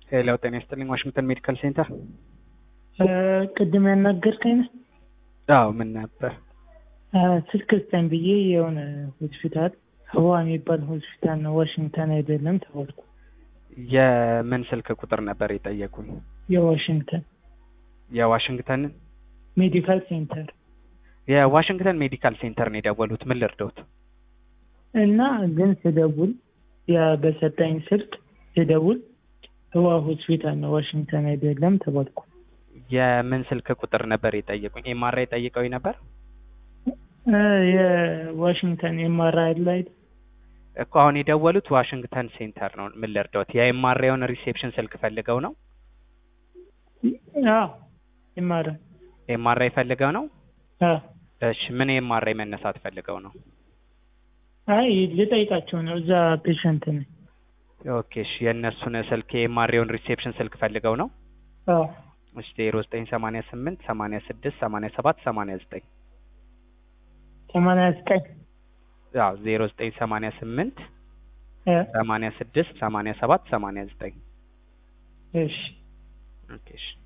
ሄሎ ጤና ይስጥልኝ ዋሽንግተን ሜዲካል ሴንተር ቅድም ያናገርከኝ ነህ? አዎ ምን ነበር ስልክ ስጠኝ ብዬ የሆነ ሆስፒታል ህዋ የሚባል ሆስፒታል ነው ዋሽንግተን አይደለም ተባልኩ። የምን ስልክ ቁጥር ነበር የጠየቁኝ የዋሽንግተን የዋሽንግተንን ሜዲካል ሴንተር የዋሽንግተን ሜዲካል ሴንተር ነው የደወሉት ምን ልርዶት እና ግን ስደውል ያ በሰጠኝ ስልክ ስደውል ህዋ ሆስፒታል ነው ዋሽንግተን አይደለም ተባልኩ። የምን ስልክ ቁጥር ነበር የጠየቁኝ ኤምአርአይ ጠይቀው ነበር እ የዋሽንግተን ኤምአርአይ ላይ እኮ አሁን የደወሉት ዋሽንግተን ሴንተር ነው ምን ልርዶት የኤምአርአይውን ሪሴፕሽን ስልክ ፈልገው ነው አዎ ኤምአርአይ ኤምአርአይ ፈልገው ነው አዎ እሺ ምን ኤምአርአይ መነሳት ፈልገው ነው አይ ልጠይቃቸው ነው እዛ ፔሸንት ነኝ ኦኬ እሺ የእነሱን ስልክ የኤምአርአይውን ሪሴፕሽን ስልክ ፈልገው ነው አዎ እሺ ዜሮ ዘጠኝ ሰማንያ ስምንት ሰማንያ ስድስት ሰማንያ ሰባት ሰማንያ ዘጠኝ ሰማንያ ዘጠኝ አዎ ዜሮ ዘጠኝ ሰማንያ ስምንት እ ሰማንያ ስድስት ሰማንያ ሰባት ሰማንያ ዘጠኝ እሺ ኦኬ እሺ